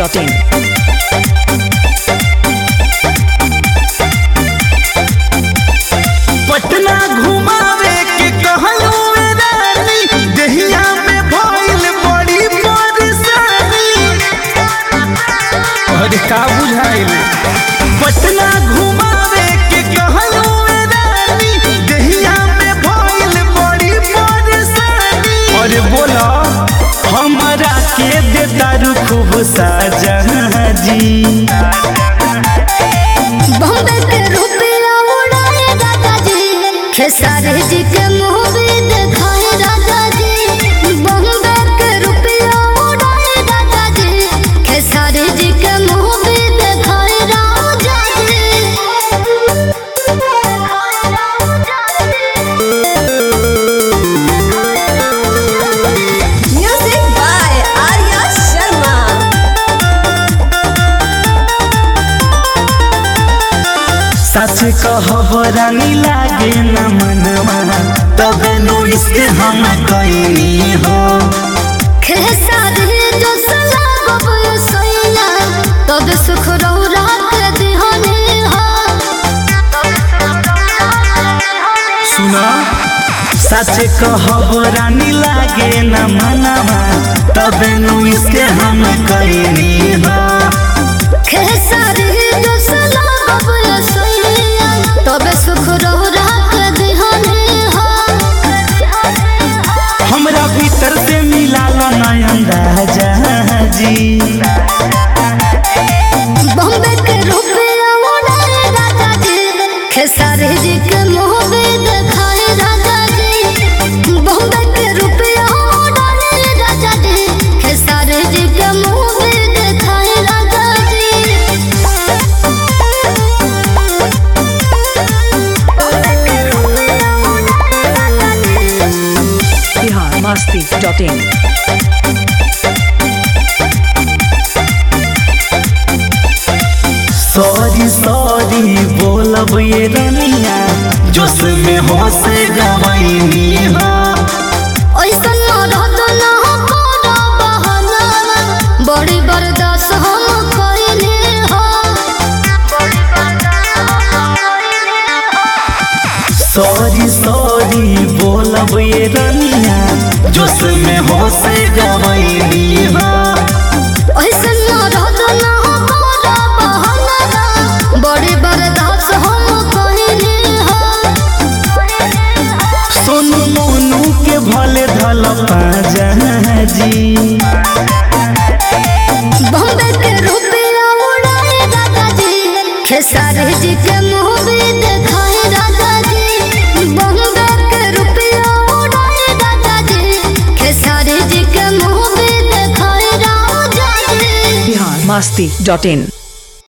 biharmasti.in Patna घुमावे के कहलू ए रानी दहिया में भइल बड़ी परेशानी अरे का बुझाइल पटना घुमावे के कहलू ए रानी दहिया में भइल बड़ी परेशानी अरे बोला हमरा के देतारू खूब साजा जी बॉम्बे के रुपया उड़ाए दादा जी खेसारी जी के मुंह भी दिखाए दादा जी बॉम्बे के रुपया उड़ाए दादा जी खेसारी जी के मुंह भी दिखाए राजा जी Music by Arya Sharma. सच कहब रानी लागे न मनवा तबे नु इसके हम कइनी हो खेसारी जो सला गब सैना तब सुख रौरा के दिहने हा सुना सच कहब रानी लागे न मनवा तबे नु इसके हम कइनी हो खेसारी जो सला गब सैना तब सुख रौरा के दिहने हा हमरा भीतर से मिला लो नयन राजा जी बॉम्बे के रुपया उड़ाए राजा जी खेसारी जी के मुंह भी दिखाए राजा जी बॉम्बे के रुपया उड़ाए राजा जी खेसारी जी के मुंह भी दिखाए राजा जी biharmasti.in सॉरी सॉरी बोलब ये रनिया जोश में होश गवैनी हो ऐसन मरद ना करो बहाना बड़ी बर्दाश्त हम कइले हो सॉरी सॉरी बोलब ये रनिया जोश में होश गवैनी हो ऐसन मरद ना करो बहाना बड़ी बर्दाश्त हम कइले हो सोनू मोनू के भले धल पाजा जी बॉम्बे के रुपया उड़ाए दादा जी खेसारी जी के मुंह भी दिखाए दादा जी बॉम्बे के रुपया उड़ाए दादा जी खेसारी जी के मुंह भी दिखाए राजा जी biharmasti.in